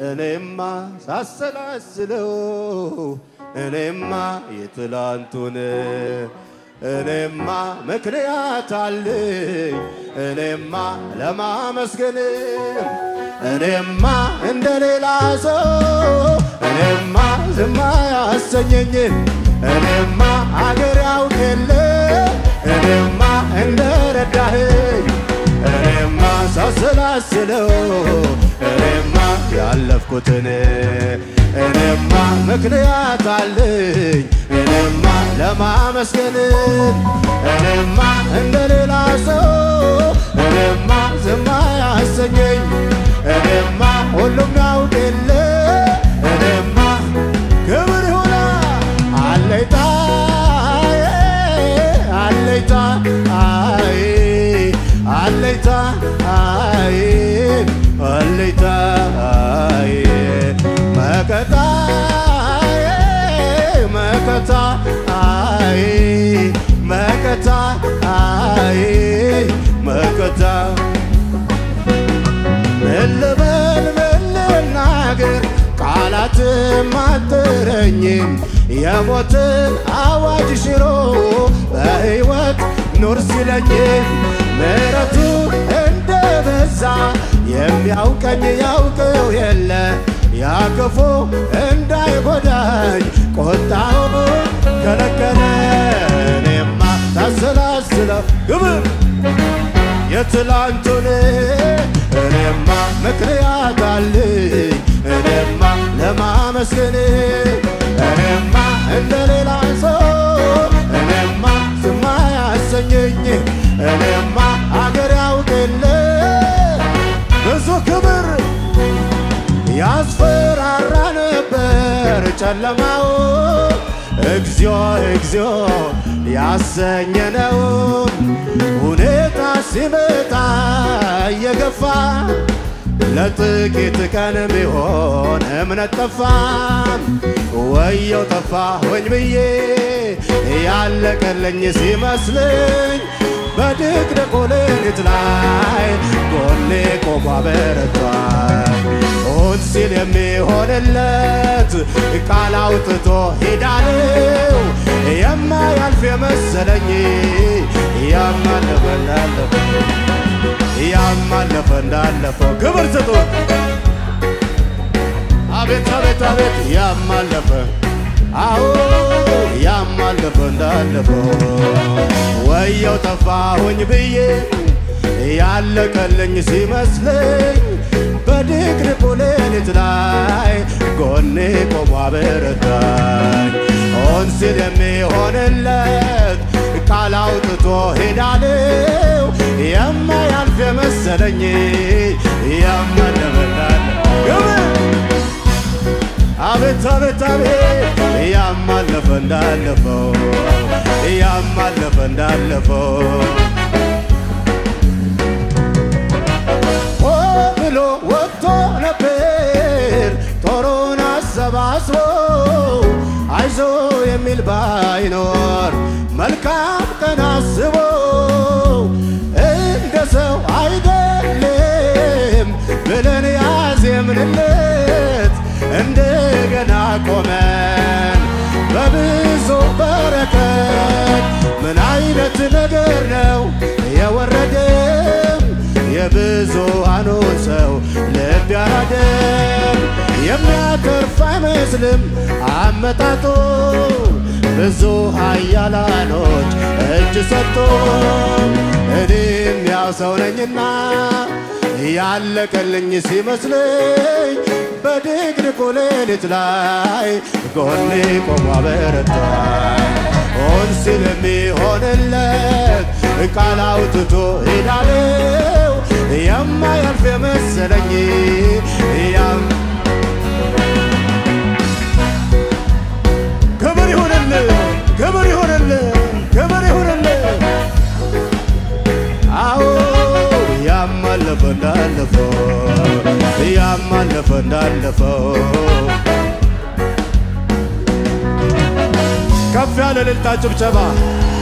እኔማ ሳሰላስለው እኔማ የትላንቱን እኔማ ምክንያት አለኝ እኔማ ለማመስገን እኔማ እንደ ሌላ ሰው እኔማ ዝም አያሰኘኝም እኔማ አገር ያውቅ የለ እኔማ እንደ ረዳኸኝ እኔማ ሳሰላስለው እኔማ ያለፍኩትን እኔማ ምክንያት አለኝ እኔማ ለማመስገን እኔማ እንደ ሌላ ሰው እኔማ ዝም አያሰኘኝ እኔማ ሁሉም ያውቅ የለ እኔማ ክብር ይሁና አለይታ አለይታ አይ አለይታ አይ አለይታ አይ መከታ መከታ አይ መከታ አይ መከታ ምን ልበል ምን ልናገር ቃላትም አጥረኝም የሞትን አዋጅ ሽሮ በሕይወት ኑር ሲለኝ ምሕረቱ እንደ በዛ የሚያውቀኝ ያውቀው የለ ያ ክፉ እንዳይጎዳኝ ቆጣው ከለከለ እኔማ ታሰላስለው ግብር የትላንቱን እኔማ ምክንያት አለኝ እኔማ ለማመስገን እኔማ እንደ ሌላ ሰው እኔማ ዝም አያሰኘኝ እኔማ አገር ያውቅ የለ ብዙ ክብር ያስፈራራ ነበር ጨለማው እግዚኦ እግዚኦ ያሰኘነው ሁኔታ ሲመጣ እየገፋ ለጥቂት ቀን ቢሆን እምነት ጠፋ ወየው ጠፋሁኝ ብዬ ያለቀለኝ ሲመስለኝ በድቅድቁ ሌሊት ላይ ጎኔ ቆሞ አበረቷል ሆን ሲል የሚሆንለት ቃል አውጥቶ ሄዳለው የማያልፍ የመሰለኝ ያማለፈ እንዳለፈ ያማለፈ እንዳለፈው ክብር ስጡ አቤት አቤት አቤት ያማለፈ አዎ ያማለፈ እንዳለፈው ወየው ጠፋሁኝ ብዬ ያለቀልኝ ሲመስለኝ በድቅድቁ ሌሊት ላይ ጎኔ ቆሞ አበረታኝ ሆን ሲል የሚሆንለት ቃል አውጥቶ ሄዳለው የማያልፍ የመሰለኝ ያማለፈ እንዳለ አቤት አቤት አቤት ያማለፈ እንዳለፈው ያማለፈ እንዳለፈው ሆ ብሎ ወጥቶ ነበር ጦሩን አሰባስቦ አይዞ የሚል ባይኖር መልካም ቀን አስቦ እንደ ሰው አይደለም ብለን ያዜምንለት እንደገና ቆመን በብዙ በረከት ምን አይነት ነገር ነው የወረደም የብዙሃኑን ሰው ልብ ያራደም የሚያተርፍ አይመስልም አመጣጡ ብዙ ኃያላኖች እጅ ሰጥቶ እኔም ያው ሰው ነኝና ያለቀልኝ ሲመስለኝ በድቅድቁ ሌሊት ላይ ጎኔ ቆሞ አበረታኝ ሆን ሲል የሚሆንለት ቃል አውጥቶ ሄዳለው የማያልፍ የመሰለኝ ያም ክብር ይሁንልህ ክብር ይሁንልህ ክብር ይሁንልህ አዎ ያማለፈ እንዳለፈው ያማለፈ እንዳለፈው ከፍ ያለ እልልታ ጭብጨባ